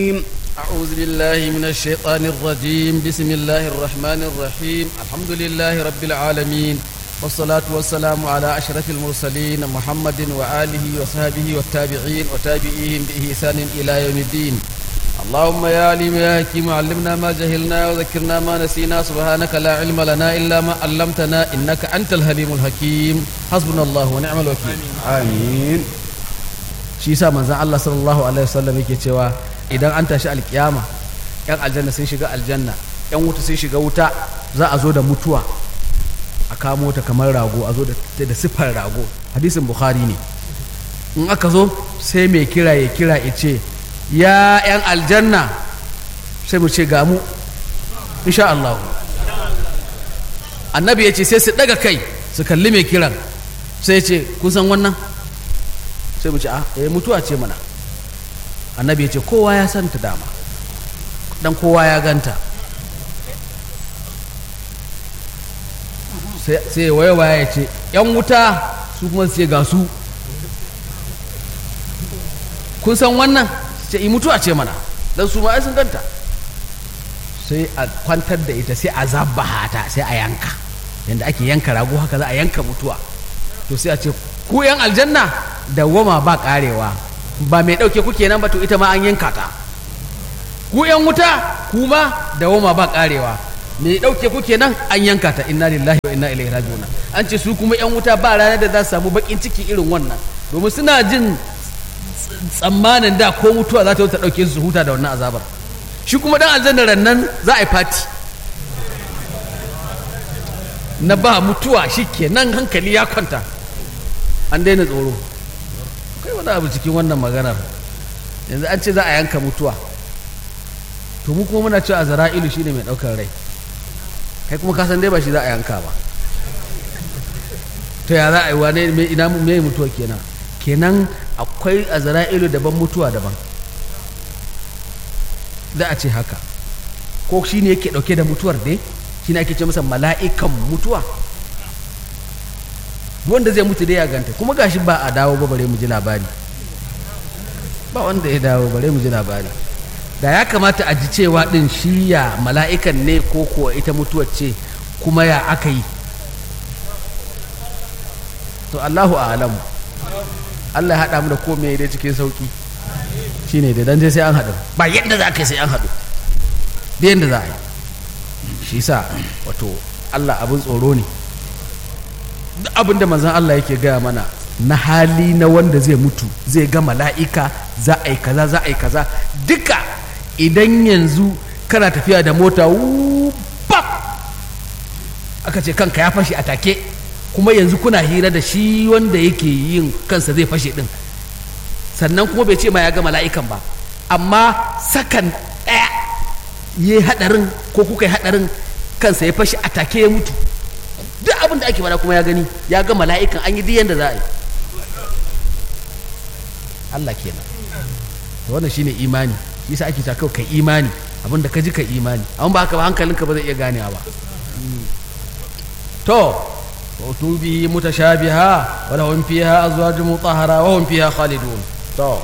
أعوذ بالله من الشيطان الرجيم بسم الله الرحمن الرحيم الحمد لله رب العالمين والصلاة والسلام على أشرف المرسلين محمد وآله وصحبه والتابعين وتابعيهم بإحسان إلى يوم الدين اللهم يا عليم يا حكيم علمنا ما جهلنا وذكرنا ما نسينا سبحانك لا علم لنا إلا ما علمتنا إنك أنت الحليم الحكيم حسبنا الله ونعم الوكيل amin shi yasa manzon Allah sallallahu alaihi wasallam yake cewa idan an tashi alkiyama yan aljanna sun shiga aljanna yan wuta sun shiga wuta za a zo da mutuwa a kamo ta kamar rago a zo da da siffar rago hadisin bukhari ne in aka zo sai mai kira ya kira ya ce ya yan aljanna sai mu ce ga mu insha Allah annabi ya ce sai su daga kai su kalli mai kiran sai ya ce kun san wannan sai mu ce a eh mutuwa ce mana annabi ya ce kowa ya santa dama dan kowa ya ganta sai ya waya ya ce yan wuta su kuma su ce ga su kun san wannan ce i mutuwa ce mana dan su ma ai sun ganta sai a kwantar da ita sai a zabbaha ta sai a yanka yadda ake yanka rago haka za a yanka mutuwa to sai a ce ku yan aljanna dawwama ba karewa ba mai ɗauke kuke nan ba to ita ma an yanka ta ku yan wuta ku ma dawwama ba karewa mai ɗauke kuke nan an yanka ta inna lillahi wa inna ilaihi raji'un an ce su kuma yan wuta ba ranar da za su samu bakin ciki irin wannan domin suna jin tsammanin da ko mutuwa za ta ta ɗauke su huta da wannan azabar shi kuma dan aljanna rannan za a yi fati na ba mutuwa shi kenan hankali ya kwanta an daina tsoro kai wani abu cikin wannan maganar yanzu an ce za a yanka mutuwa to mu kuma muna cewa a zara'ilu shi ne mai ɗaukar rai kai kuma kasan dai ba shi za a yanka ba to ya za a yi wane ina mai mutuwa kenan kenan akwai a zara'ilu daban mutuwa daban za a ce haka ko shi ne yake ɗauke da mutuwar dai shi ne ake ce masa mala'ikan mutuwa wanda zai mutu dai ya ganta kuma gashi ba a dawo ba bare mu ji labari ba wanda ya dawo bare mu ji labari da ya kamata a ji cewa din shi ya mala'ikan ne ko kuwa ita mutuwar ce kuma ya aka yi to Allahu a'lamu Allah ya haɗa mu da komai dai cikin sauki shine da dan dai sai an haɗu ba yadda za ka yi sai an haɗu da yadda za a yi shi sa wato Allah abin tsoro ne duk abin da manzan Allah yake gaya mana na hali na wanda zai mutu zai ga mala'ika za a yi kaza za a yi kaza duka idan yanzu kana tafiya da mota bap aka ce kanka ya fashe a take kuma yanzu kuna hira da shi wanda yake yin kansa zai fashe din sannan kuma bai ce ma ya ga mala'ikan ba amma sakan ɗaya ya yi haɗarin ko kuka yi haɗarin kansa ya fashe a take ya mutu duk abin da ake fada kuma ya gani ya ga mala'ikan an yi diyan da za a yi Allah kenan to wannan shine imani yasa ake ta kai imani abin da ka ji ka imani amma ba haka ba hankalinka ba zai iya ganewa ba to وتوبه متشابها ولهم فيها أزواج مطهرة وهم فيها خالدون to